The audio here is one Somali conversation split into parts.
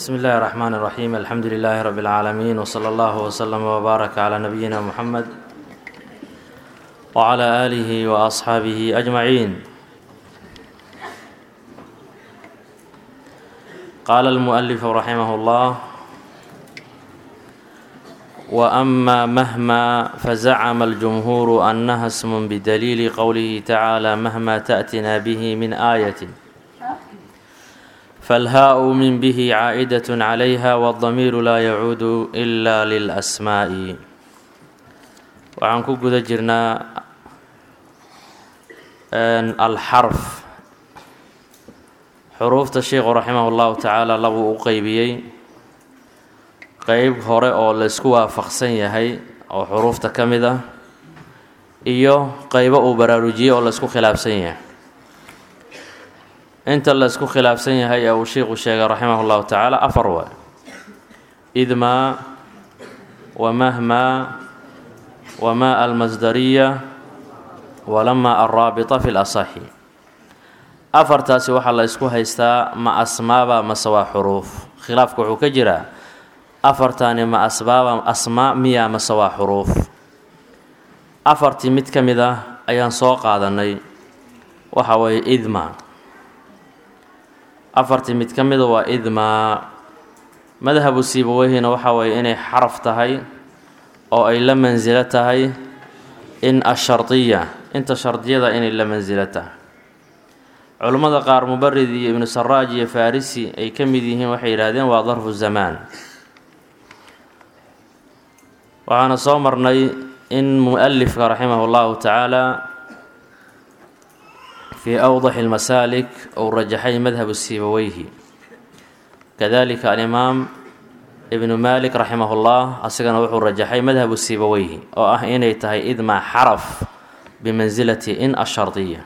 بsم الlh الرحmن الرحيم الحمdu لله رب العاalمين وصلى الله وsلم وbارك عlى نبيina محمد وعlى آله وأصحاaبه أجمعين qال المؤلف رحimه الله وأma مهما فزcم الجمهور أنha اسم بدليل qwله تعالى مهma تأتنا bه من آية فالhاء min bه caaئdة عlayha والضميir laa yacuud إla للأsmاء waxaan ku guda jirnaa alxarf xuruufta sheikhu raximah اllahu tacaala labuu u qeybiyey qeyb hore oo laysku waafaqsan yahay oo xuruufta ka mid ah iyo qeybo uu baraarujiyey oo laysku khilaafsan yahay inta laysku khilaafsan yahay ee uu sheikhu sheegay raximah اllahu tacaala afar waay idmaa wamahmaa wamaa almasdariya walamaa alraabita fi lasaxi afartaasi waxaa la ysku haystaa ma asmaaba mase waa xuruuf khilaafka wuxuu ka jiraa afartaani ma asbaaba asmaa miya mase waa xuruuf afartii mid ka mid ah ayaan soo qaadanay waxa weeye idma afartii mid ka mida waa idmaa madhabu siibaweyhina waxaa weeye inay xaraf tahay oo ay la mansilo tahay in ashardiya inta shardiyada inay la mansilo tahay culummada qaar mubarid iyo ibnu saraaj iyo farisi ay ka mid yihiin waxay yidhaahdeen waa darfu zamaan waxaana soo marnay in mu-alifka raximah llahu tacaala fii awdaxi lmasaalik uu rajaxay madhabu siibaweyhi kadalika alimaam ibnu malik raximah llah asigana wuxuu rajaxay madhabu siibaweyhi oo ah inay tahay idmaa xaraf bimansilati in ashardiya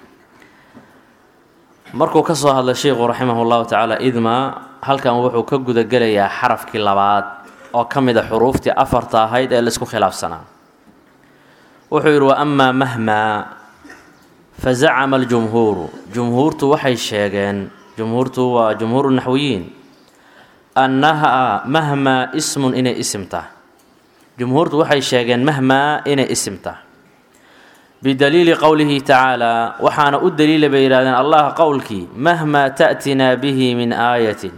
markuu ka soo hadlay sheikhu raximah llahu tacaala idmaa halkan wuxuu ka gudagelayaa xarafkii labaad oo ka mid a xuruuftii afarta ahayd ee laisku khilaafsanaa wuxuu yidhi wa amaa mahmaa fazacama aljumhuuru jumhuurtu waxay sheegeen jumhuurtu waa jumhuuru naxwiyiin annahaa mahmaa ismun inay isim tahay jumhuurtu waxay sheegeen mahmaa inay isim tahay bidaliili qowlihi tacaalaa waxaana u daliila bay yidhahdeen allah qowlkii mahmaa ta'tinaa bihi min aayatin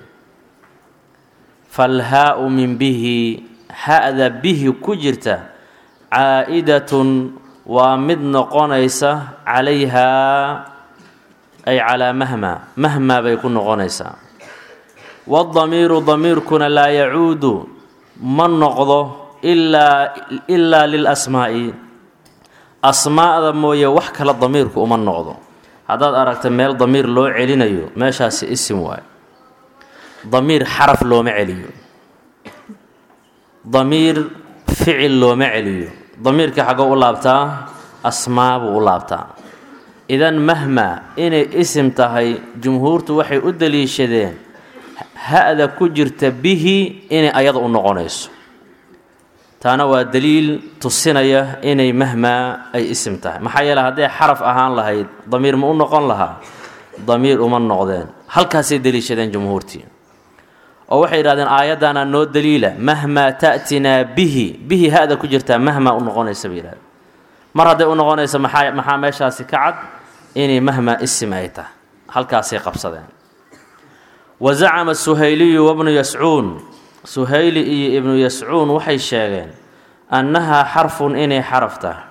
falhaa-u min bihi ha-da bihi ku jirta caa'idatun waa mid noqonaysa calayhaa ay calaa mahmaa mahmaa bay ku noqonaysaa waddamiiru damiirkuna laa yacuudu ma noqdo ilaa ilaa lilasmaa'i asmaa'da mooye wax kale damiirku uma noqdo haddaad aragta meel damiir loo celinayo meeshaasi isim waayo damiir xaraf looma celiyo damiir ficil looma celiyo damiirka xaggoo u laabtaa asmaa buu u laabtaa idan mahmaa inay isim tahay jumhuurtu waxay u daliishadeen ha-da ku jirta bihi inay ayada u noqonayso taana waa daliil tusinaya inay mahmaa ay isim tahay maxaa yeele hadday xaraf ahaan lahayd damiir ma u noqon lahaa damiir uma noqdeen halkaasay daliishadeen jumhuurtii oo waxay yidhahdeen aayaddaana noo daliila mahmaa ta'tinaa bihi bihi ha-da ku jirtaa mahmaa u noqonaysa bay yidhahdeen mar hadday u noqonayso maxaa maxaa meeshaasi ka cad inay mahmaa isim ay tahay halkaasay qabsadeen wa zacama suhayliyu wabnu yascuun suhayli iyo ibnu yascuun waxay sheegeen annahaa xarfun inay xaraf tahay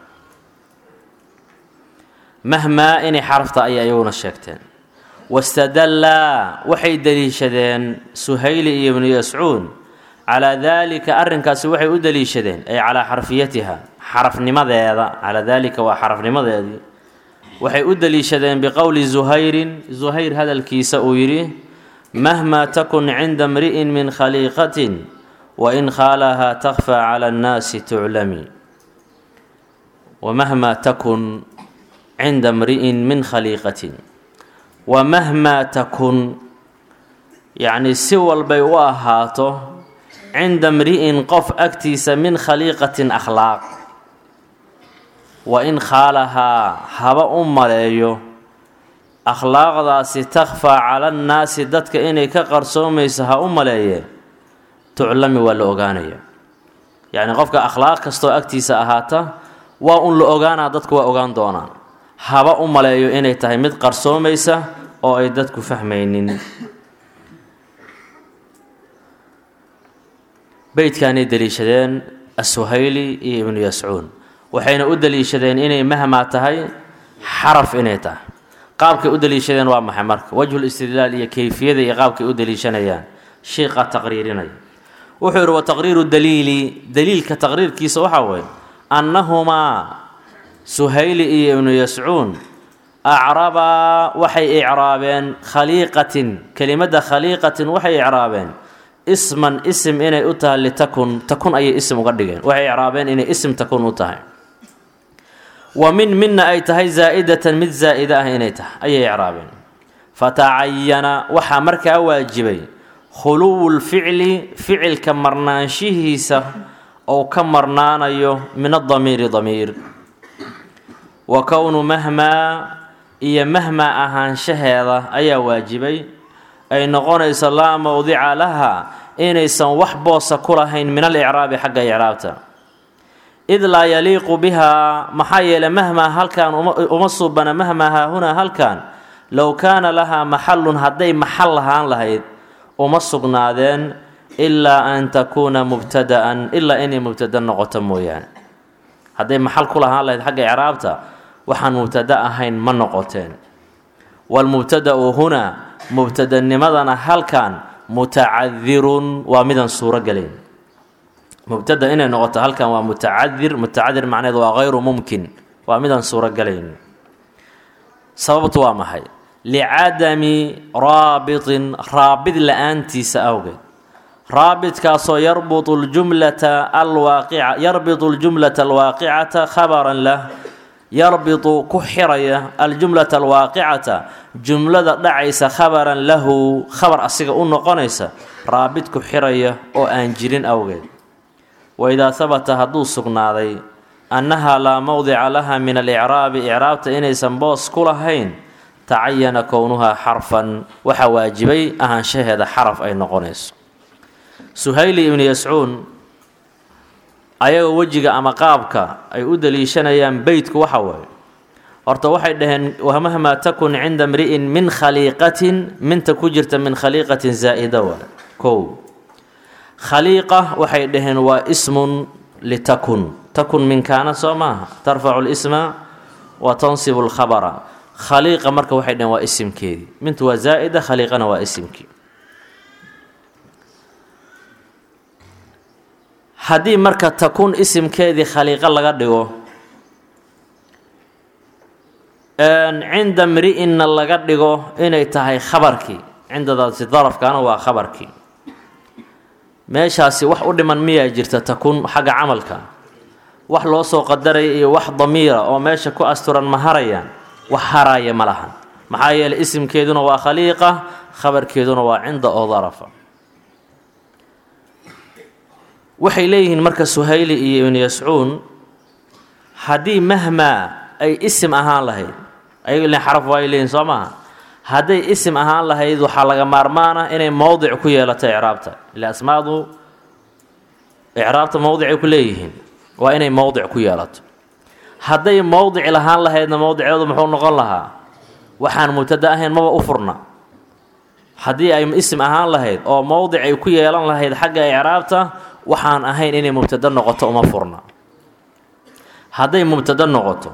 mahmaa inay xaraf tahay ayay iyaguna sheegteen wastadallaa waxay deliishadeen suhayli iyo ibnu yascuun calaa daalika arrinkaasi waxay u deliishadeen ay calaa xarfiyatiha xarafnimadeeda calaa daalika waa xarafnimadeedii waxay u deliishadeen biqowli zuhayrin zuhayr hadalkiisa uu yidhi mahmaa takun cinda mri'in min khaliiqatin wain khaalahaa takfaa cala annaasi tuclami wamahmaa takun cinda mri'in min khaliiqatin wamahmaa takun yacnii si walbay u ahaato cinda mri'in qof agtiisa min khaliiqatin akhlaaq wa in khaalahaa haba u maleeyo akhlaaqdaasi takhfaa cala annaasi dadka inay ka qarsoomayso ha u maleeye tuclami waa la ogaanaya yacni qofka akhlaaq kastoo agtiisa ahaata waa un la ogaanaa dadku waa ogaan doonaan haba u maleeyo inay tahay mid qarsoomaysa oo ay dadku fahmaynin beytkaanay deliishadeen asuhayli iyo ibnu yascuun waxayna u deliishadeen inay mahmaa tahay xaraf inay tahay qaabkay u deliishadeen waa maxay marka wajhul istidlaal iyo kayfiyada iyo qaabkay u deliishanayaan shiiqa taqriirinaya wuxuu yidhi wa taqriiru daliili daliilka taqriirkiisa waxaa weeye annahumaa suhayli iyo ibnu yascuun acrabaa waxay icraabeen khaliiqatin kelimadda khaliiqatin waxay icraabeen isman isim inay u tahay litakun takun ayay isim uga dhigeen waxay icraabeen inay isim takun u tahay wa min midna ay tahay zaa'idatan mid zaa'ida ah inay tahay ayay icraabeen fatacayana waxaa markaa waajibay khuluwu lficli ficilka marnaanshihiisa ou ka marnaanayo min adamiiri damiir wa kownu mahmaa iyo mahmaa ahaanshaheeda ayaa waajibay ay noqonayso laa mowdica laha inaysan wax boosa ku lahayn min alicraabi xagga icraabta id laa yaliiqu bihaa maxaa yeelay mahmaa halkan uma suubana mahmaa haahunaa halkan low kaana lahaa maxalun hadday maxal lahaan lahayd uma sugnaadeen ilaa an takuuna mubtada'an ilaa inay mubtada noqoto mooyaane hadday maxal ku lahaan lahayd xagga icraabta waxaan mubtada ahayn ma noqoteen waalmubtada'u hunaa mubtadanimadana halkan mutacadirun waa midaan suuro gelayn mubtada inay noqoto halkan waa mutacadir mutacadir macneed waa hayru mumkin waa midaan suuro galayn sababtu waa maxay licadami raabitin raabid la-aantiisa awgeed raabidkaasoo yarbitu ljumlata alwaaqica yarbitu ljumlata alwaaqicata khabaran lah yarbitu ku xiraya aljumlata alwaaqicata jumlada dhacaysa khabaran lahu khabar asiga u noqonaysa raabid ku xiraya oo aan jirin awgeed waidaa habata hadduu sugnaaday annahaa laa mowdica laha min alicraabi icraabta inaysan boos ku lahayn tacayana kownuhaa xarfan waxaa waajibay ahaanshaheeda xaraf ay noqonayso suhayli ibnu yascuun ayagoo wejiga ama qaabka ay u daliishanayaan beytku waxa waaye horta waxay dhaheen wamahmaa takun cinda mri'in min khaliiqatin minta ku jirta min khaliiqatin zaa'ida waa kow khaliiqa waxay dhaheen waa ismun litakun takun min kaana soo maaha tarfacu lisma wa tansibu lkhabara khaliiqa marka waxay dhaheen waa isimkeedii mintu waa zaa'ida khaliiqana waa isimkii haddii marka takun isimkeedii khaliiqo laga dhigo cinda mri'inna laga dhigo inay tahay khabarkii cindadaasi darafkaana waa khabarkii meeshaasi wax u dhiman miyaa jirta takun xagga camalka wax loo soo qadaraya iyo wax damiira oo meesha ku asturan ma harayaan wax haraya ma lahan maxaa yeeley isimkeeduna waa khaliiqa khabarkeeduna waa cinda oo darafa waxay leeyihiin marka suhayli iyo ibnu yascuun haddii mahmaa ay isim ahaan lahayd ayago ilin xaraf waay leeyihin soo maaha hadday isim ahaan lahayd waxaa laga maarmaana inay mowdic ku yeelato icraabta ila asmaadu icraabta mowdicay ku leeyihiin waa inay mowdic ku yeelato hadday mowdic lahaan lahaydna mowdiceedu muxuu noqon lahaa waxaan mubtada ahayn maba u furna haddii ay isim ahaan lahayd oo mowdic ay ku yeelan lahayd xagga icraabta waxaan ahayn inay mubtado noqoto uma furna hadday mubtado noqoto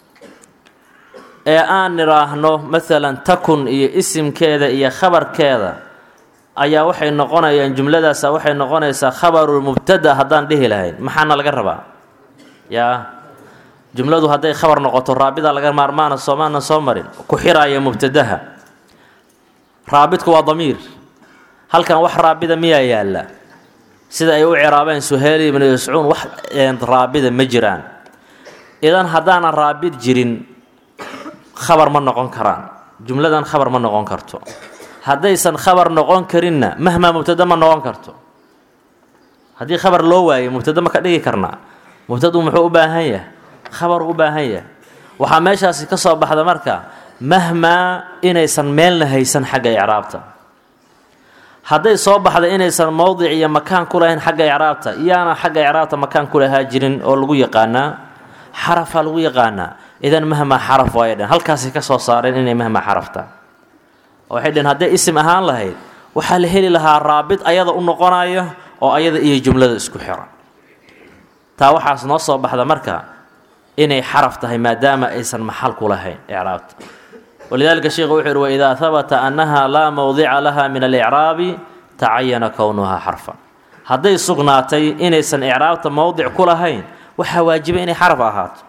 ee aan nidhaahno maalan takun iyo isimkeeda iyo khabarkeeda ayaa waxay noqonayaan jumladaasa waxay noqonaysaa khabaru mubtada haddaan dhihi lahayn maxaana laga rabaa yaa jumladu hadday khabar noqoto raabida laga maarmaana soomaanan soo marin ku xiraaya mubtadaha raabidku waa damiir halkan wax raabida miyaa yaalla sida ay u ciraabeen suheyli ibnu yascuun wax raabida ma jiraan idan haddaanan raabid jirin khabar ma noqon karaan jumladan khabar ma noqon karto haddaysan khabar noqon karinna mahmaa mubtada ma noqon karto haddii khabar loo waayo mubtada ma ka dhigi karnaa mubtadu muxuu u baahan yahay khabar u baahan yahay waxaa meeshaasi ka soo baxda marka mahmaa inaysan meelna haysan xagga icraabta hadday soo baxda inaysan mowdic iyo makaan ku lahayn xagga icraabta iyaana xagga icraabta makaan ku lahaa jirin oo lagu yaqaanaa xarafaa lagu yaqaanaa idan mahmaa xaraf waaya dheen halkaasay ka soo saareen inay mahmaa xarafta waxay dheen hadday isim ahaan lahayd waxaa la heli lahaa raabit ayada u noqonaya oo ayada iyo jumlada isku xiran taa waxaas noo soo baxda marka inay xaraf tahay maadaama aysan maxal ku lahayn icraabta walidaalika sheikhu wuxuu yihi waidaa habata annaha laa mowdica laha min alicraabi tacayana kownuhaa xarfan hadday sugnaatay inaysan icraabta mowdic ku lahayn waxaa waajiba inay xaraf ahaato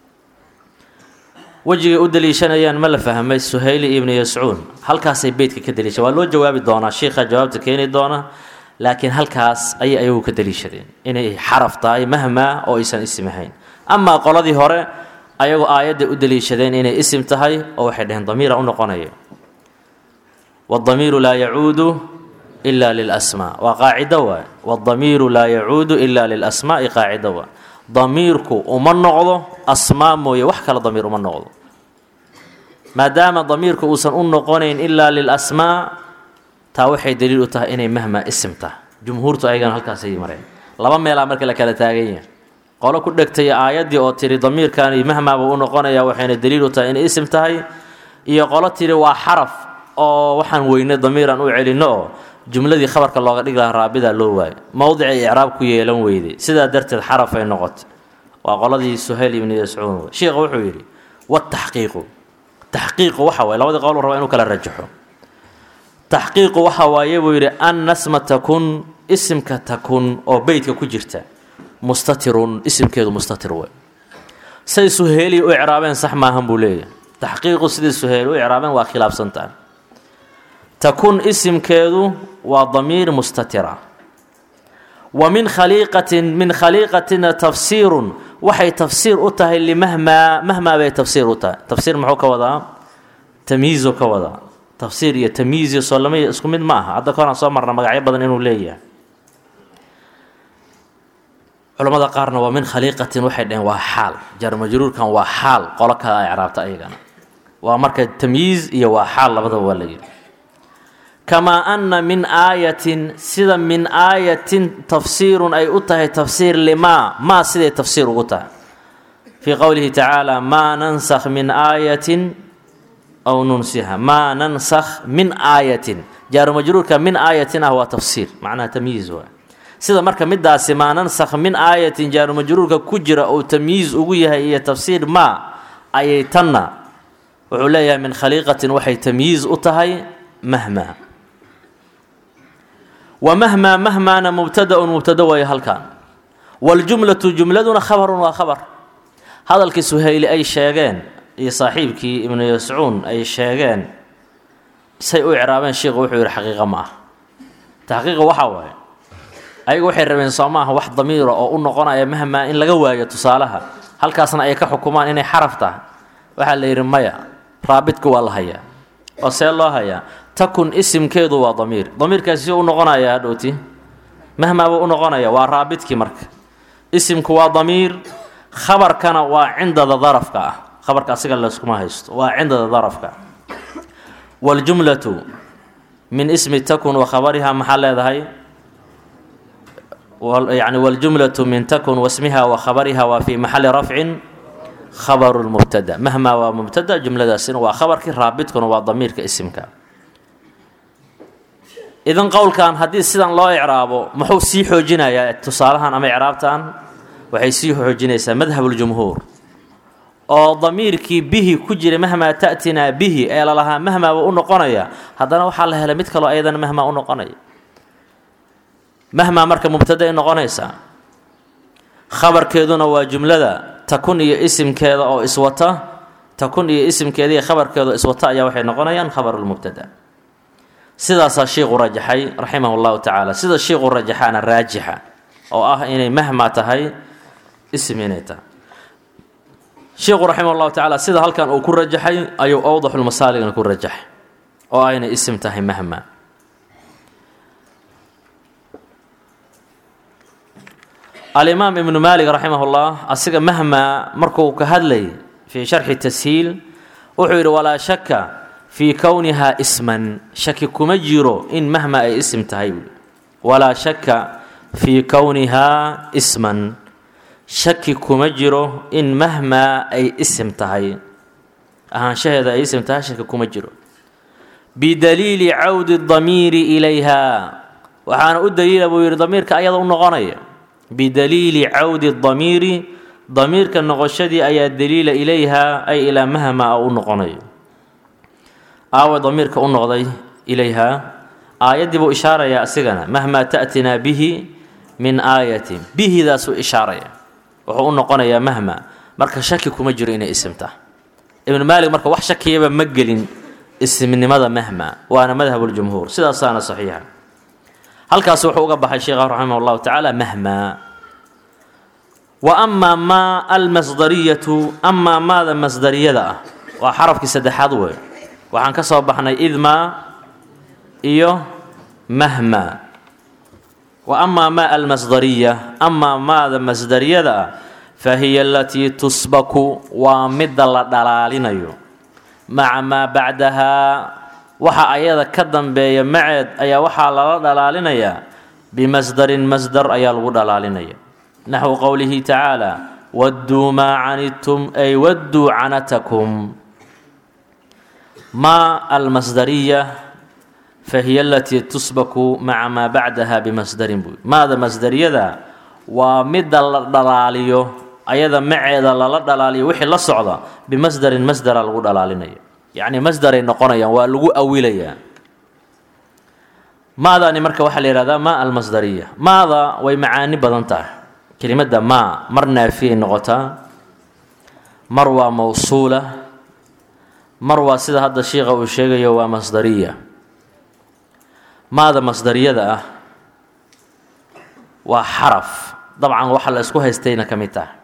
wejigay u daliishanayaan ma la fahmay suhayli ibnu yascuun halkaasay beytka ka daliishan waa loo jawaabi doonaa sheikha jawaabta keeni doona laakiin halkaas ayay ayagu ka daliishadeen inay xaraf tahay mahmaa oo aysan isim ahayn amaa qoladii hore ayagoo aayadday u daliishadeen inay isim tahay oo waxay dhaheen damiira u noqonaya waddamiiru laa yacuudu ila lilasmaa waa qaacido waay waddamiiru laa yacuudu ila lilasmaa'i qaacido waay damiirku uma noqdo asmaa mooye wax kale damiir uma noqdo maadaama damiirku uusan u noqonayn ilaa lilasmaa taa waxay daliil u tahay inay mahmaa isim tahay jumhuurtu ayagana halkaasay mareen laba meelaa marka la kala taagan yahay qolo ku dhegtay aayaddii oo tiri damiirkani mahmaaba u noqonaya waxayna daliil u tahay inay isim tahay iyo qolo tiri waa xaraf oo waxaan weynay damiiran u celinno oo jumladii khabarka looga dhigi lahaa raabidaa loo waayo mowdicay icraab ku yeelan weyday sidaa darteed xaraf ay noqotay waa qoladii suhayl ibni yascuun sheikha wuxuu yidhi wataxqiiqu taxqiiqu waxa waye labadii qowl raba inuu kala rajaxo taxqiiqu waxa waaye buu yidhi an nasma takun isimka takun oo beytka ku jirta mustatirun isimkeedu mustatir wey say suheeli u icraabeen sax maahan buu leeyahay taxqiiqu sidii suheeli u icraabeen waa khilaafsantaha takun isimkeedu waa damiir mustatira wa min khaliiqatin min khaliiqatina tafsiirun waxay tafsiir u tahay limahmaa mahmaa bay tafsiir u tahay tafsiir muxuu ka wadaa tamyiizu ka wadaa tafsiir iyo tamyiizi soo lama isku mid ma aha hadda kahoraan soo marna magacyo badan inuu leeyahay culamada qaarna waa min khaliiqatin waxay dhaheen waa xaal jarmajruurkan waa xaal qolo kale a icraabta ayagana waa marka tamyiiz iyo waa xaal labadaba waa la yidhi kamaa anna min aayatin sida min aayatin tafsiirun ay u tahay tafsiir limaa maa siday tafsiir ugu tahay fii qowlihi tacaala maa nansakh min aayatin aw nunsiha maa nansakh min aayatin jaarumajruurka min aayatin ah waa tafsiir macnaha tamyiiz waa sida marka midaasi maa nansakh min aayatin jaarumajruurka ku jira uu tamyiiz ugu yahay iyo tafsiir maa ayay tanna wuxuu leeyahay min khaliiqatin waxay tamyiiz u tahay mahmaa wa mahmaa mahmaana mubtadaun mubtada waayo halkan waljumlatu jumladuna khabarun waa khabar hadalkii suhayli ay sheegeen iyo saaxiibkii ibnu yascuun ay sheegeen say u icraabeen sheikhu wuxuu yidhi xaqiiqa ma ah taxqiiqa waxaa waaye ayagu waxay rabeen soo maaha wax damiira oo u noqonaya mahmaa in laga waayo tusaalaha halkaasna ay ka xukumaan inay xaraf tahay waxaa la yidhi maya raabidku waa la hayaa oo see loo hayaa takun isimkeedu waa damiir damiirkaasi si u noqonaya hadhowti mahmaa buu u noqonaya waa raabidkii marka isimku waa damiir khabarkana waa cindada darafka ah khabarka asiga layskuma haysto waa cindada darafka waljumlatu min ismi takun wa khabariha maxaa leedahay yani waljumlatu min takun wasmiha wa khabariha waa fii maxali rafcin khabaru lmubtada mahmaa waa mubtada jumladaasina waa khabarkii raabidkuna waa damiirka isimka idan qowlkan haddii sidan loo icraabo muxuu sii xoojinayaa tusaalahan ama icraabtan waxay sii xoojinaysaa madhabuljumhuur oo damiirkii bihi ku jira mahmaa ta'tinaa bihi ee lalahaa mahmaaba u noqonaya haddana waxaa la helay mid kaloo ayadana mahmaa u noqonaya mahmaa marka mubtadaay noqonaysaa khabarkeeduna waa jumlada takun iyo isimkeeda oo iswata takun iyo isimkeeda iyo khabarkeeda oo iswata ayaa waxay noqonayaan khabarulmubtada sidaasaa shiiqu rajaxay raximah llahu tacaala sida shiiqu rajaxaana raajixa oo ah inay mahmaa tahay isim inay tahay sheikhu raximah llahu tacaala sida halkan uu ku rajaxay ayuu awdaxulmasaaligna ku rajaxay oo ayna isim tahay mahma alimaam ibnu maalik raximah llah asiga mahma markuu ka hadlay fii sharxi tashiil wuxuu yidhi walaa shaka fii kownihaa isman shaki kuma jiro in mahma ay isim tahay walaa shaka fii kownihaa isman shaki kuma jiro in mahmaa ay isim tahay ahaanshaheeda ay isim tahay shaki kuma jiro bidaliili cawdi damiiri ilayha waxaana u daliila buu yidhi damiirka ayada u noqonaya bidaliili cawdi damiiri damiirka noqoshadii ayaa daliila ilayha ay ilaa mahmaa u noqonayo aawa damiirka u noqday ilayha aayaddii buu ishaarayaa asigana mahmaa ta'tinaa bihi min aayatin bihidaasuu ishaaraya wuxuu u noqonayaa mahma marka shaki kuma jiro inay isimta ibnu maalik marka wax shakiyaba ma gelin ismnimada mahma waana madhabuljumhuur sidaasaana saxiixa halkaas wuxuu uga baxay sheekha raximah llahu tacaala mahma wa amaa maa almasdariyatu amaa maada masdariyada ah waa xarafkii saddexaad wey waxaan ka soo baxnay idmaa iyo mahma wa amaa maa almasdariya amaa maada masdariyada ah fa hiya alatii tusbaku waa midda la dhalaalinayo maca maa bacdahaa waxa ayada ka dambeeya maceed ayaa waxaa lala dhalaalinayaa bimasdarin masdar ayaa lagu dhalaalinaya naxwu qowlihi tacaala wadduu maa canidtum ay wadduu canatakum maa almasdariya fahiya alatii tusbaku maca maa bacdaha bimasdarin buy maada masdariyada waa midda la dhalaaliyo ayada maceeda lala dhalaaliyo wixii la socda bimasdarin masdara lagu dhalaalinaya yacni masdaray noqonayaan waa lagu awilayaa maadaani marka waxaa la yihahdaa maa almasdariya maada way macaani badan tahay kelimadda maa mar naafiyay noqotaa mar waa mawsuula mar waa sida hadda shiikha uu sheegayo waa masdariya maada masdariyada ah waa xaraf dabcan waxa la isku haystayna ka mid tahay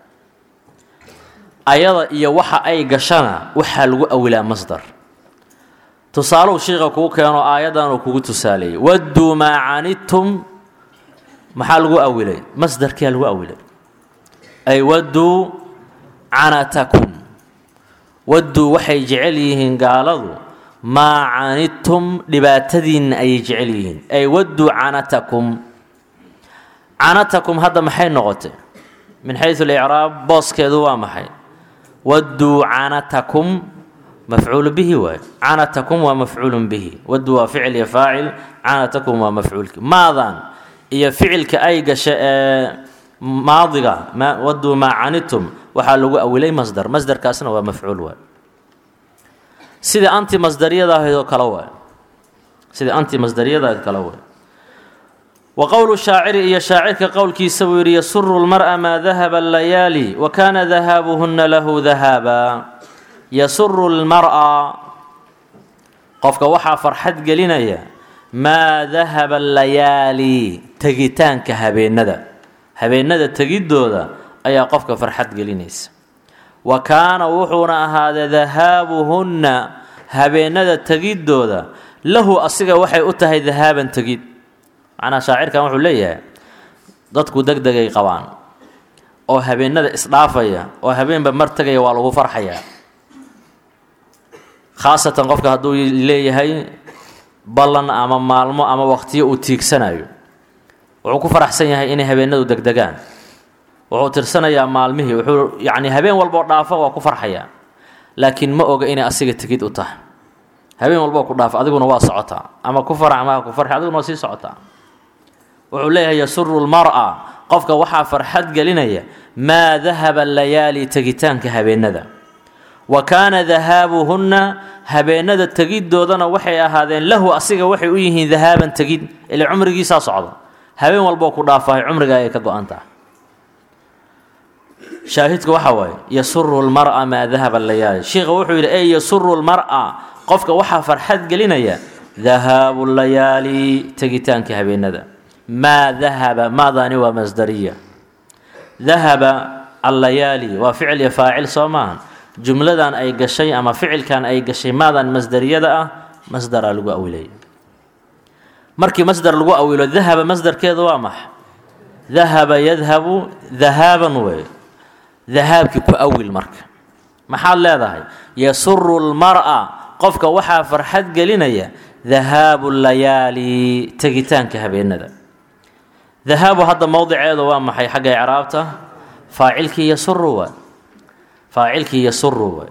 ayada iyo waxa ay gashana waxaa lagu awilaa masdar tusaaluu shiika kuu keeno aayaddanuu kugu tusaaleeyey wadduu maa canidtum maxaa lagu awilay masdarkiyaa lagu awilay ay wadduu canatakum wadduu waxay jecel yihiin gaaladu maa canidtum dhibaatadiinna ayay jecel yihiin ay wadduu canatakum canatakum hadda maxay noqotay min xayu licraab booskeedu waa maxay wadduu canatakum mafcuulu bihi waay canatakum waa mafcuulun bihi wadduu waa ficil iyo faacil canatakum waa mafcuulki maadan iyo ficilka ay gasha ee maadiga wadduu maa canidtum waxaa lagu awilay masdar masdarkaasna waa mafcuul waay sida anti masdariyada ahayd oo kale waay sida anti masdariyada ahayd kale waay wa qowlu shaaciri iyo shaacirka qowlkiisa buu yidhi yasuru lmar'a maa dahaba alayaali wa kaana dahaabuhunna lahu dahaaba yasuru lmar'a qofka waxaa farxad gelinaya maa dahaba alayaali tegitaanka habeenada habeenada tegiddooda ayaa qofka farxad gelinaysa wa kaana wuxuuna ahaadee dahaabuhunna habeenada tegiddooda lahu asiga waxay u tahay dahaaban tegid macnaa shaacirkan wuxuu leeyahay dadku deg degay qabaan oo habeenada isdhaafaya oo habeenba mar tegaya waa lagu farxayaa khaasatan qofka hadduu leeyahay ballan ama maalmo ama waqtiyo uu tiigsanayo wuxuu ku faraxsan yahay inay habeenadu degdegaan wuxuu tirsanayaa maalmihii wuxuu yacni habeen walboo dhaafo waa ku farxayaa laakiin ma oga inay asiga tegid u tahay habeen walboo ku dhaafo adiguna waa socotaa ama ku farax ama ha ku farxi adiguna waa sii socotaa wuxuu leeyahay yasuru lmar'a qofka waxaa farxad gelinaya maa dahaba layaali tegitaanka habeenada wa kaana dahaabuhunna habeenada tegiddoodana waxay ahaadeen lahu asiga waxay u yihiin dahaaban tegid ile cumrigiisaa socda habeen walboo ku dhaafahay cumriga ayay ka go-an tahay shaahidku waxa waaye yasuru lmar'a maa dahaba layaali sheikha wuxuu yidhi ey yasuru lmar'a qofka waxaa farxad gelinaya dahaabu layaali tegitaanka habeenada maa dahaba maadaani waa masdariya dahaba allayaali waa ficil iyo faacil soo maahan jumladan ay gashay ama ficilkan ay gashay maadan masdariyada ah masdaraa lagu awilaya markii masdar lagu awilo dahaba masdarkeedu waa max dahaba yadhabu dahaaban wey dahaabkii ku awil marka maxaad leedahay yasuru lmar'a qofka waxaa farxad gelinaya dahaabu layaali tegitaanka habeenada dahaabu hadda mowdiceedu waa maxay xagga icraabta faacilkii yasuru waay faacilkii yasuru waay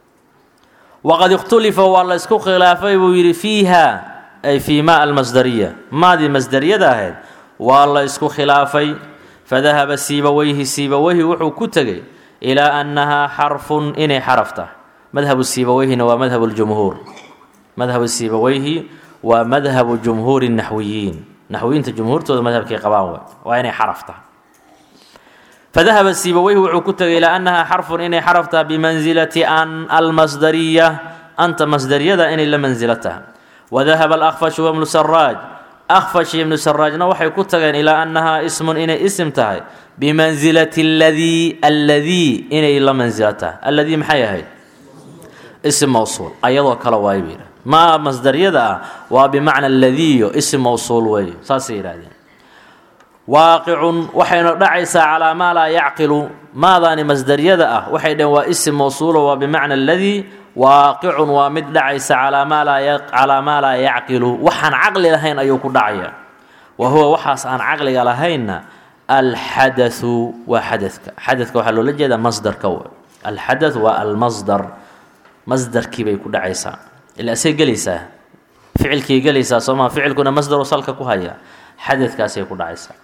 waqad ikhtulifa waa la isku khilaafay buu yidhi fiiha ay fii ma almasdariya maadii masdariyada ahayd waa la isku khilaafay fadahaba siibaweyhi siibaweyhi wuxuu ku tegey ilaa annahaa xarfun inay xaraf tahay madhabu siibaweyhina waa madhabu ljumhuur madhabu siibaweyhi waa madhabu jumhuuri naxwiyiin naxwiyiinta jumhuurtooda madhabkay qabaan way waa inay xaraf tahay fadahaba siibaweyhi wuxuu ku tegay ilaa annahaa xarfun inay xaraf tahay bimansilati an almasdariya anta masdariyada inay la mansilo tahay wadahaba alakfashu wabnu saraaj akfash iyo ibnu saraajna waxay ku tageen ilaa annahaa ismun inay isim tahay bimansilati aladii alladii inay la mansilo tahay alladii maxay ahayd isim mowsuul ayadoo kale waay buu yidhaha maa masdaryada ah waa bimacna aladiiyo isim mowsuul weeye saasay yidhahdeen waaqicun waxayna dhacaysaa calaa maa laa yacqilu maadaani masdaryada ah waxay dhaheen waa isim mowsuulo waa bimacna aladii waaqicun waa mid dhacaysa calaa maa laa calaa maa laa yacqilu waxaan caqli lahayn ayuu ku dhacaya wa huwa waxaas aan caqliga lahaynna alxadathu waa xadadka xadadka waxaa loola jeedaa masdarka w alxadath waa almasdar masdarkii bay ku dhacaysaa ila asay gelaysaa ficilkii gelaysaa soomaa ficilkuna masdaru salka ku haya xadadkaasay ku dhacaysaa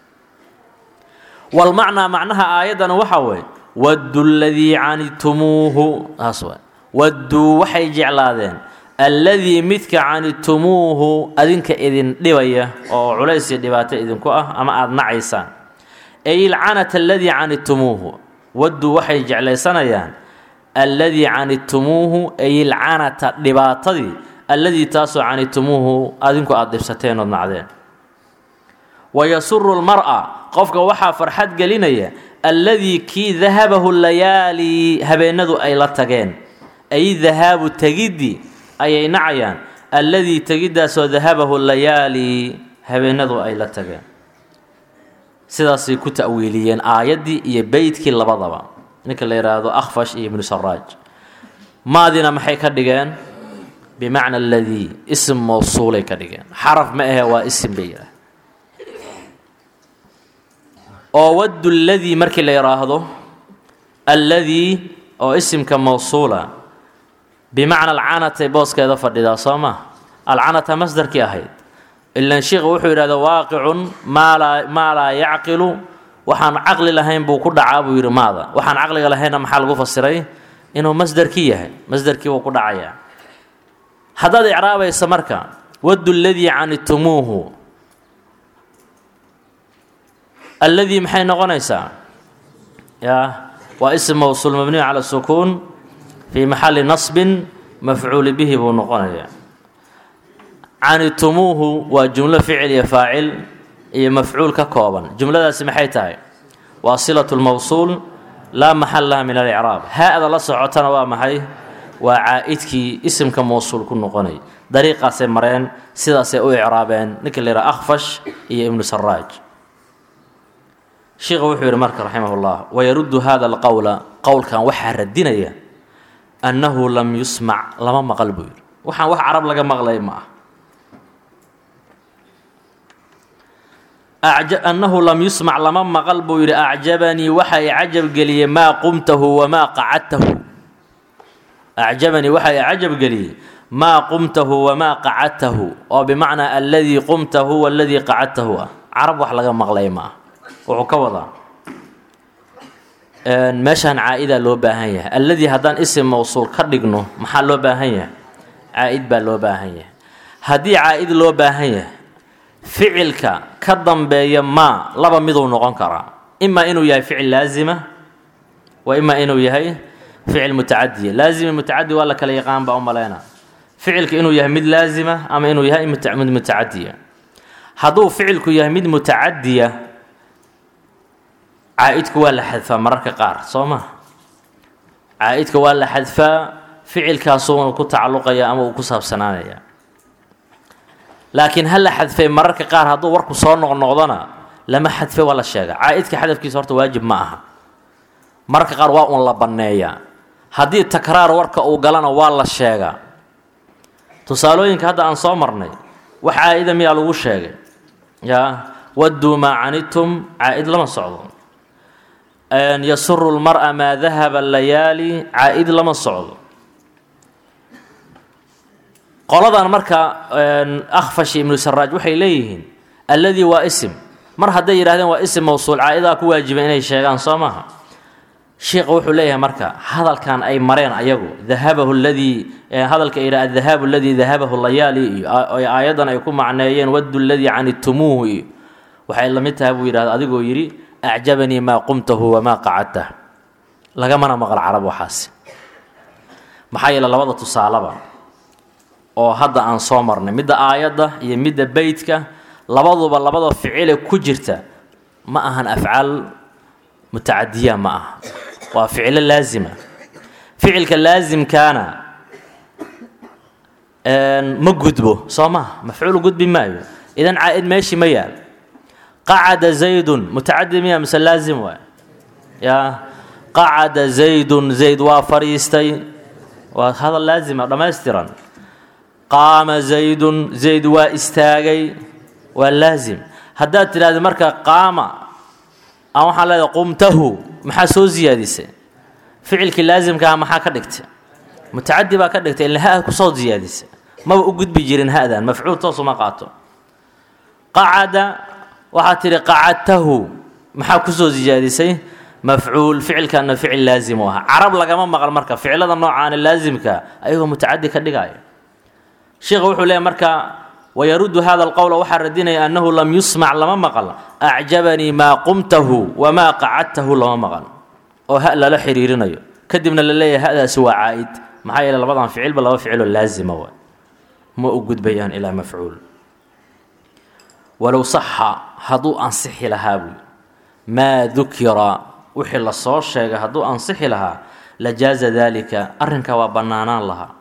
walmacnaa macnaha aayaddana waxaa weeye waddu ladii canitumuuhu taas waay wadduu waxay jeclaadeen alladii midka canitumuuhu adinka idin dhibaya oo culays iyo dhibaato idinku ah ama aada nacaysaan ay ilcanata aladii canitumuuhu wadduu waxay jeclaysanayaan alladii canitumuuhu ay ilcanata dhibaatadii alladii taasoo canitumuuhu adinku aada dhibsateen ood nacdeen wayasuru lmar-a qofka waxaa farxad gelinaya alladii kii dahabahu layaali habeenadu ay la tageen ay dahaabu tegiddi ayay nacayaan alladii tegiddaasoo dahabahu layaali habeenadu ay la tageen sidaasay ku ta'wiiliyeen aayaddii iyo beydkii labadaba ninka la yidhaahdo akhfash iyo ibnu saraaj maadina maxay ka dhigeen bimacna aladii isim mowsuulay ka dhigeen xaraf ma ahe waa isim bay yidhaah oo waddu ladii markii la yidhaahdo alladii oo isimka mowsuula bimacna alcanatay booskeeda fadhidaa soo ma alcanata masdarkii ahayd ilan sheikhu wuxuu yidhahda waaqicun maalaa maa laa yacqilu waxaan caqli lahayn buu ku dhacaa buu yidhi maada waxaan caqliga lahaynna maxaa lagu fasiray inuu masdarkii yahay masdarkii buu ku dhacayaa haddaad icraabaysa marka waddu ladii canitumuuhu alladii maxay noqonaysaa yaa waa ism mowsuul mabniyu cala sukuun fii maxalli nasbin mafcuuli bihi buu noqonayaa canitumuuhu waa jumlo ficil iyo faacil iyo mafcuul ka kooban jumladaasi maxay tahay waa silatu lmowsuul laa maxal laha min alicraab haa-da la socotana waa maxay waa caa'idkii isimka mowsuul ku noqonay dariiqaasay mareen sidaasay u icraabeen ninka la yidhaha akhfash iyo ibnu saraaj sheikhu wuxuu yidhi marka raximah llah wayaruddu hada alqowla qowlkan waxaa radinaya annahu lam yusmac lama maqal buu yidhi waxaan wax carab laga maqlay ma ah annahu lam yusmac lama maqal buu yidhi acjabanii waxa i cajab geliyey maa qumtahu wamaa qacadtahu acjabanii waxa i cajab geliyey maa qumtahu wamaa qacadtahu oo bimacnaa alladii qumtahu waladii qacadtahu ah carab wax laga maqlay ma ah wuxuu ka wadaa meeshaan caa-idaa loo baahan yahay alladii haddaan isim mowsuul ka dhigno maxaa loo baahan yahay caa-id baa loo baahan yahay haddii caa-id loo baahan yahay ficilka ka dambeeya maa laba miduu noqon karaa imaa inuu yahay ficil laazima wa imaa inuu yahay ficil mutacadiya laazimi mutacadi waa la kala yaqaan baa u maleyna ficilka inuu yahay mid laazima ama inuu yahay mid mutacadiya hadduu ficilku yahay mid mutacadiya caa-idku waa la xadfaa mararka qaar soo ma caa-idka waa la xadfaa ficilkaasuuna ku tacalluqaya ama uu ku saabsanaanaya laakiin ha la xadfay mararka qaar hadduu warku soo noqnoqdona lama xadfay waa la sheega caa-idka xadafkiisa horta waajib ma aha mararka qaar waa uun la banneeyaa haddii takraar warka uu galana waa la sheegaa tusaalooyinka hadda aan soo marnay wax caa-ida miyaa lagu sheegay yaa wadduu maa canidtum caa-id lama socdo yasuru lmara maa dahaba layaali caa-id lama socdo qoladan marka akhfash ibnu saraaj waxay leeyihiin alladii waa isim mar hadday yidhahdeen waa isim mawsuul caa-idaa ku waajiba inay sheegaan soo maaha sheikha wuxuu leeyahay marka hadalkan ay mareen ayagu dahabahu ladii hadalka yidha adahaabu aladii dahabahu layaali iyo aayaddan ay ku macneeyeen waddu ladii canitumuuhu iyo waxay la mid tahay buu yidhahda adigoo yidhi acjabanii maa qumtahu wamaa qacadtah lagamana maqal carab waxaasi maxaa yeele labada tusaalaba oo hadda aan soo marnay midda aayadda iyo midda beytka labaduba labada ficile ku jirta ma ahan afcaal mutacadiya ma aha waa ficilo laazima ficilka laasimkaana ma gudbo soo maha mafcuul gudbi maayo idan caa-id meeshii ma yaal qacada zaydun mutacadi miya mise laazim waay yaa qacada zaydun zayd waa fadhiistay waa hadal laazima dhammaystiran qaama zaydun zayd waa istaagay waa laazim haddaad tidhahda marka qaama aan waxaan leedahay qumtahu maxaa soo siyaadisay ficilkii laasimkaha maxaa ka dhigtay mutacadi baa ka dhigtay ila ha kusoo siyaadisay maba u gudbi jirin ha-dan mafcuul toosuma qaato qacada waxaad tidhi qacadtahu maxaa kusoo siyaadisay mafcuul ficilkana ficil laazim u ahaa carab lagama maqal marka ficilada noocaana laasimka ayagoo mutacadi ka dhigaya sheikha wuxuu leeyahy marka wyruddu hada alqowla waxaa radinaya annahu lam yusmac lama maqal acjabanii maa qumtahu wamaa qacadtahu lama maqal oo ha lala xiriirinayo kadibna la leeyahay hadaasi waa caa-id maxaa yeele labadan ficilba laba ficiloo laazima wa ma u gudbayaan ilaa mafcuul walow saxa hadduu ansixi lahaa buy maa dukira wixii lasoo sheegay hadduu ansixi lahaa lajaaza dalika arrinkaa waa bannaanaan lahaa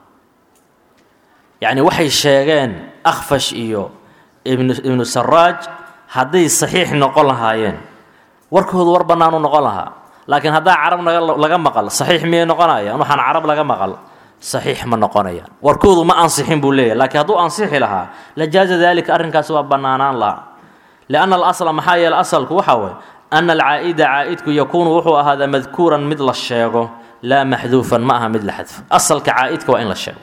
yacni waxay sheegeen akhfash iyo ibnu ibnu saraaj hadday saxiix noqon lahaayeen warkoodu war bannaanu noqon lahaa laakiin haddaa carab naga laga maqal saxiix miyay noqonayaan waxaan carab laga maqal saxiix ma noqonayaan warkoodu ma ansixin buu leeyahy laakiin hadduu ansixi lahaa lajaaza dalika arrinkaasi waa bannaanaan lahaa lianna alasla maxaa yeele asalku waxaa waye ana alcaa'ida caa'idku yakuunu wuxuu ahaadaa madkuuran mid la sheego laa maxduufan ma aha mid la xadfo asalka caa'idka waa in la sheego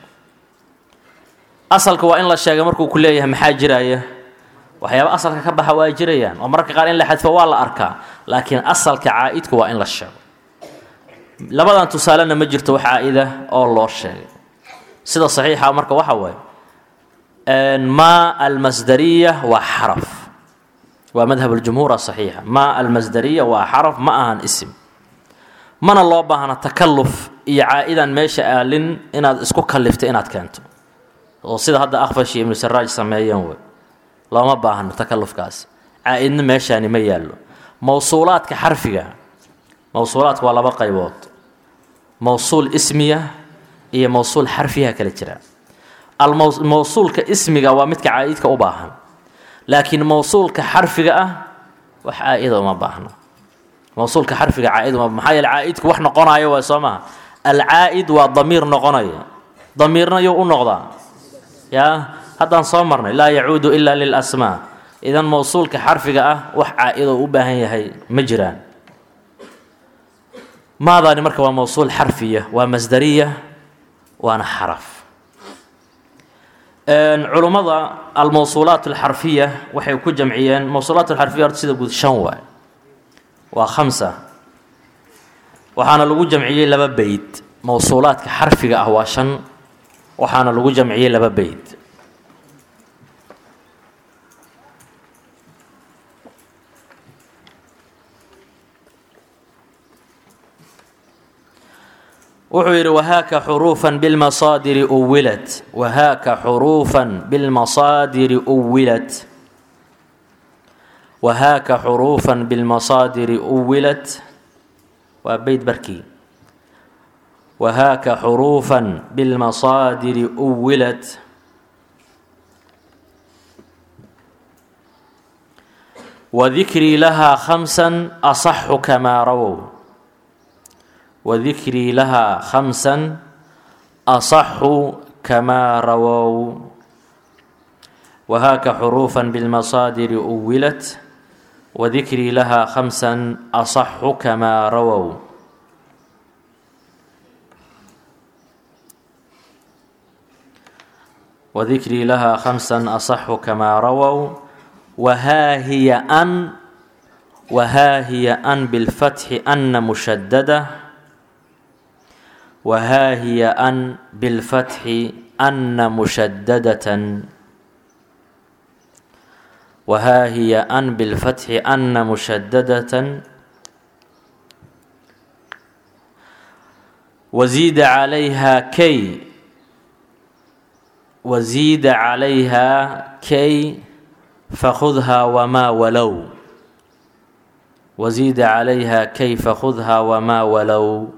asalka waa in la sheega markuu ku leeyahay maxaa jiraya waxyaaba asalka ka baxa waa jirayaan oo mararka qaar in la xadfo waa la arkaa laakiin asalka caa'idku waa in la sheego labadan tusaalena ma jirto wax caa-ida oo loo sheegay sida saxiixa marka waxa waaye maa almasdariya waa xaraf waa madhab اljumhuur asaxiixa maa almasdariya waa xaraf ma ahan isim mana loo baahna takalluf iyo caa-idan meesha aalin inaad isku kallifta inaad keento oo sida hadda akhfashi ibnu saraaj sameeyeen wey looma baahno takallufkaas caa-idna meeshaani ma yaallo mowsuulaadka xarfiga mowsuulaadka waa laba qaybood mowsuul ismiya iyo mowsuul xarfiyaha kala jira almowsuulka ismiga waa midka caa-idka u baahan laakiin mowsuulka xarfiga ah wax caa-ida uma baahno mowsuulka xarfiga caa-id uma maxaa yeele caa-idku wax noqonayo waa soo maha alcaa-id waa damiir noqonaya damiirna yuu u noqdaa yaa haddaan soo marnay laa yacuudu ilaa lilasmaa idan mowsuulka xarfiga ah wax caa-idoo u baahan yahay ma jiraan maadaani marka waa mowsuul xarfiya waa masdariya waana xaraf culummada almowsuulaat alxarfiya waxay ku jamciyeen mowsuulaat alxarfiya horta sida guud shan waay waa khamsa waxaana lagu jamciyey laba beyd mowsuulaadka xarfiga ah waa shan waxaana lagu jamciyey laba beyd wuxuu yidhi wahaaka xuruufan bilmasaadiri uwilat wahaaka xuruufan bilmasaadiri uwilat wahaaka xuruufan bilmasaadiri uwilat waa beyd barkii wahaaka xuruufan bilmasaadiri uwilat wadikrii lahaa khamsan asaxu kamaa rawow wadikrii lahaa khamsan asaxu كما رووا وهاك حروفا بالمصادر أولت وذكري لها خمسا أصح كما رووا وذكري لها خمسا أصح كما رووا وها هي أن وها هي أن بالفتح أن مشددة وها هي أن بالفتح أن مشددة وها هي أن بالفتح أن مشددة وزيد عليها كي وزيد عليها كي فخذها وما ولو وزيد عليها كي فخذها وما ولو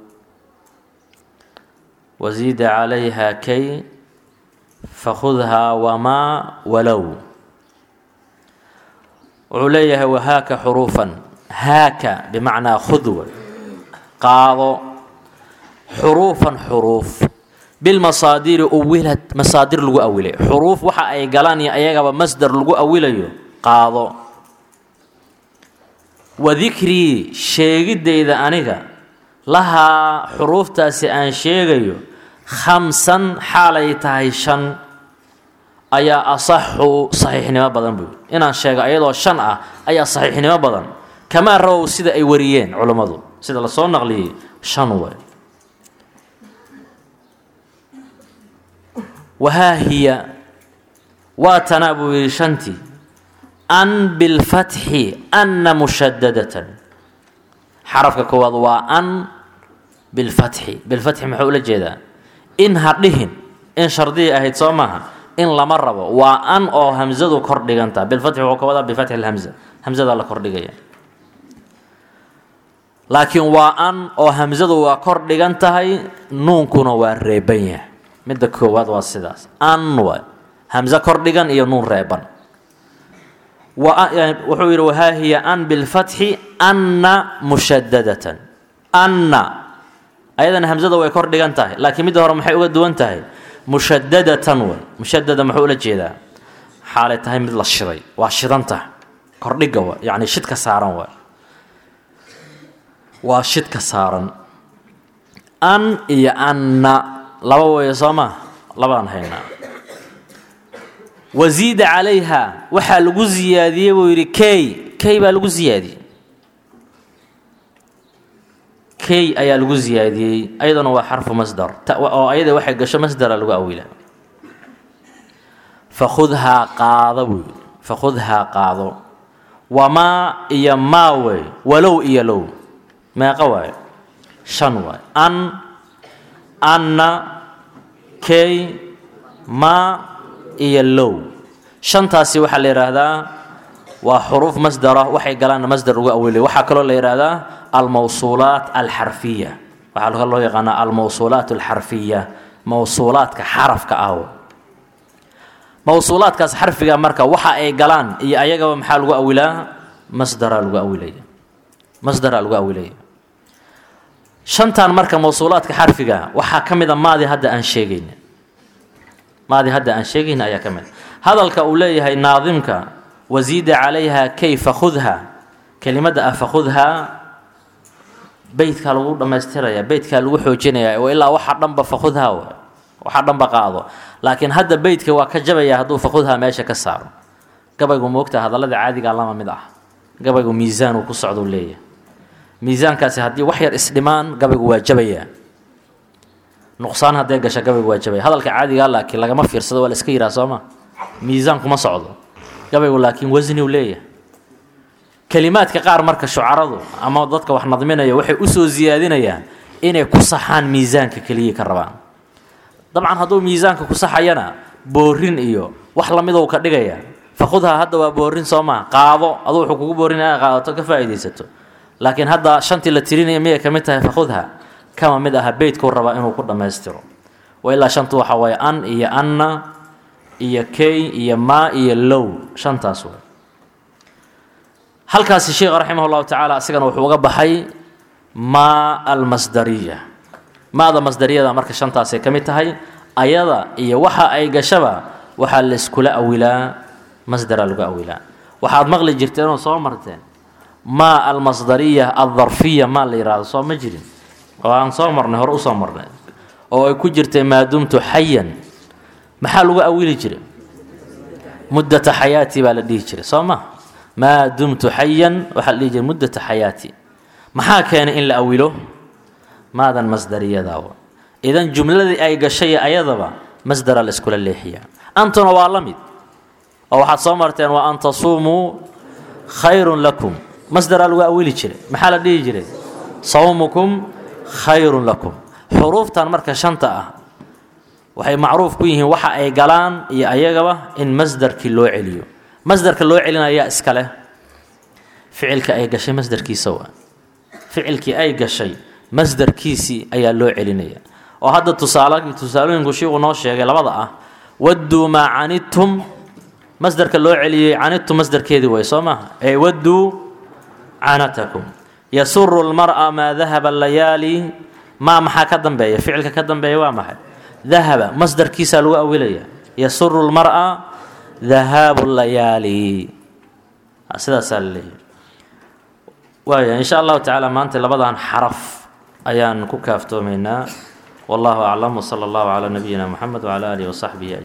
وزيد عليها كي فخذها وما ولو wuxuu leeyahay wahaaka xuruufan haaka bimacnaa khudwa qaado xuruufan xuruuf bilmasaadiri uwilad masaadir lagu awilay xuruuf waxa ay galaan iyo ayagaba masdar lagu awilayo qaado wa dikrii sheegidayda aniga lahaa xuruuftaasi aan sheegayo khamsan xaalay tahay shan ayaa asaxu saxiixnimo badan buy inaan sheego ayadoo shan ah ayaa saxiixnimo badan kamaa rawow sida ay wariyeen culummadu sida lasoo naqliyey shan way wahaa hiya waa tanaa buu yidhi shantii an bilfatxi anna mushadadatan xarafka koowaad waa an bilfatxi bilfatxi muxuu ula jeedaa in ha dhihin in shardiyay ahayd soo maaha in lama rabo waa an oo hamzadu kor dhiganta bilfatxi wuxuu ka wadaa bifatxi lhamza hamzada la kordhigaya laakiin waa an oo hamzadu waa kor dhigan tahay nuunkuna waa reeban yahay midda koowaad waa sidaas an waay hamze kor dhigan iyo nuun reeban wuxuu yidhi wahaa hiya an bilfatxi anna mushadadatan anna ayadana hamzada way kor dhigan tahay laakiin midda hore maxay uga duwan tahay mushadadatan way mushadada muxuu ula jeedaa xaalay tahay mid la shiday waa shidanta kordhiga wa yacni shidka saaran waay waa shidka saaran an iyo anna laba weeye soo maa labaan haynaa wasiida calayha waxaa lagu siyaadiyey buu yidhi key key baa lagu siyaadiyey key ayaa lagu siyaadiyey ayaduna waa xarfu masdar oo ayada waxay gasho masdara lagu awila fakhudhaa qaado buu yidhi fakhudhaa qaado wamaa iyo maa wey walow iyo low meeqa waayo shan waayo an anna key maa iyo low shantaasi waxaa la yidhaahdaa waa xuruuf masdara waxay galaan masdar ugu awilay waxaa kaloo la yidhaahdaa almawsuulaat alxarfiya waxaa kaloo loo yaqaanaa almawsuulaat alxarfiya mawsuulaadka xarafka ah mawsuulaadkaas xarfiga marka waxa ay galaan iyo ayagaba maxaa lagu awilaa masdaraa lagu awilaya masdaraa lagu awilaya shantan marka mawsuulaadka xarfiga waxaa ka mid a maadi hadda aan sheegayna maadi hadda aan sheegayna ayaa ka mid hadalka uu leeyahay naadimka wasiida calayha kay fakhudha kelimadda ah fakhudhaa beytkaa lagu dhammaystiraya beytkaa lagu xoojinaya oo ilaa waxa dhanba fakhudhaa wa waxa dhanba qaado laakiin hadda beytka waa ka jabaya hadduu fakhudhaa meesha ka saaro gabaygu moogta hadallada caadigaa lama mid ah gabaygu miisaan uu ku socduu leeyahay miisaankaasi haddii wax yar isdhimaan gabaygu waa jabayaa nuqsaan hadday gasha gabaygu waa jabaya hadalka caadigaa laakiin lagama fiirsado waa la iska yihaha sooma miisaan kuma socdo gabaygu laakiin wasni uu leeyahay kelimaadka qaar marka shucaradu ama dadka wax nadminaya waxay usoo siyaadinayaan inay ku saxaan miisaanka keliyii ka rabaan dabcan hadduu miisaanka ku saxayana boorin iyo wax lamidou ka dhigaya fakhudhaa hadda waa boorin soo maa qaado aduu wuxuu kugu boorin inaad qaadato ka faa'iidaysato laakiin hadda shantii la tirinaya miyay ka mid tahay fakhudha kama mid aha beytkuu rabaa inuu ku dhammaystiro wa ilaa shantu waxa waaye an iyo anna iyo key iyo maa iyo low shantaas way halkaasi sheekh raximah llahu tacaala asigana wuxuu uga baxay maa almasdariya maada masdariyada marka shantaasay ka mid tahay ayada iyo waxa ay gashaba waxaa layskula awilaa masdaraa lagu awilaa waxaad maqli jirteen oo soo marteen maa almasdariya aldarfiya maa la yidhaahdo soo ma jirin oo aan soo marnay hore usoo marnay oo ay ku jirtay maa dumtu xayan maxaa lagu awili jiray muddata xayaati baa la dhihi jiray soo ma maa dumtu xayan waxaa la dhihi jiray muddata xayaati maxaa keenay in la awilo maadan masdariyadawa idan jumladii ay gashay ayadaba masdara la iskula leexiyaa antuna waa la mid oo waxaad soo marteen waa an tasuumuu khayrun lakum masdaraa lagu awili jiray maxaa la dhihi jiray sawmukum khayrun lakum xuruuftan marka shanta ah waxay macruuf ku yihiin waxa ay galaan iyo ayagaba in masdarkii loo celiyo masdarka loo celinayaa iska leh ficilka ay gashay masdarkiisa waa ficilkii ay gashay masdarkiisii ayaa loo celinaya oo hadda tusaal tusaalooyinku shiiku noo sheegay labada ah wadduu maa canidtum masdarka loo celiyey canidtum masdarkeedii way soo maaha ee wadduu canatakum yasuru lmar'a maa dahaba layaali maa maxaa ka dambeeya ficilka ka dambeeya waa maxay dahaba masdarkiisaa lagu awilaya yasuru lmar'a dahaabu layaali sidaasaa la leeyahy waaya in sha allahu tacaala maanta labadan xaraf ayaan ku kaaftoomaynaa wallahu aclam wsala allahu calaa nabiyina moxamed wcala aalihi wasaxbihi